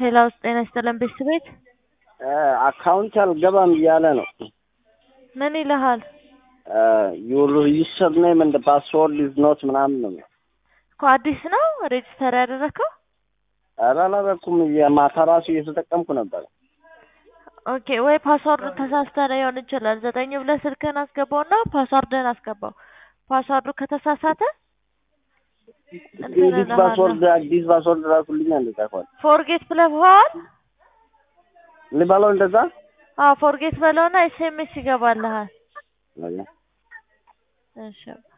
ሄሎ ጤና ይስጥልን ቤተሰብ ቤት አካውንት አልገባም እያለ ነው። ምን ይልሃል ዩር ዩሰር ኔም እንደ ፓስወርድ ኢዝ ኖት ምናምን ነው። እኮ አዲስ ነው ሬጅስተር ያደረግከው? ኧረ አላደረኩም። የማታ ራሱ እየተጠቀምኩ ነበር። ኦኬ ወይ ፓስዋርዱ ተሳስተህ ሊሆን ይችላል። ዘጠኝ ብለህ ስልክህን አስገባውና ፓስዋርድህን አስገባው። ፓስዋርዱ ከተሳሳተ እንግዲህ ፓስወርድ አዲስ ፓስወርድ ራሱልኛ እንደዛ ከሆነ ፎርጌት ብለኸዋል? ልበለው እንደዛ አዎ ፎርጌት በለውና ኤስኤምኤስ ይገባልሃል። እሺ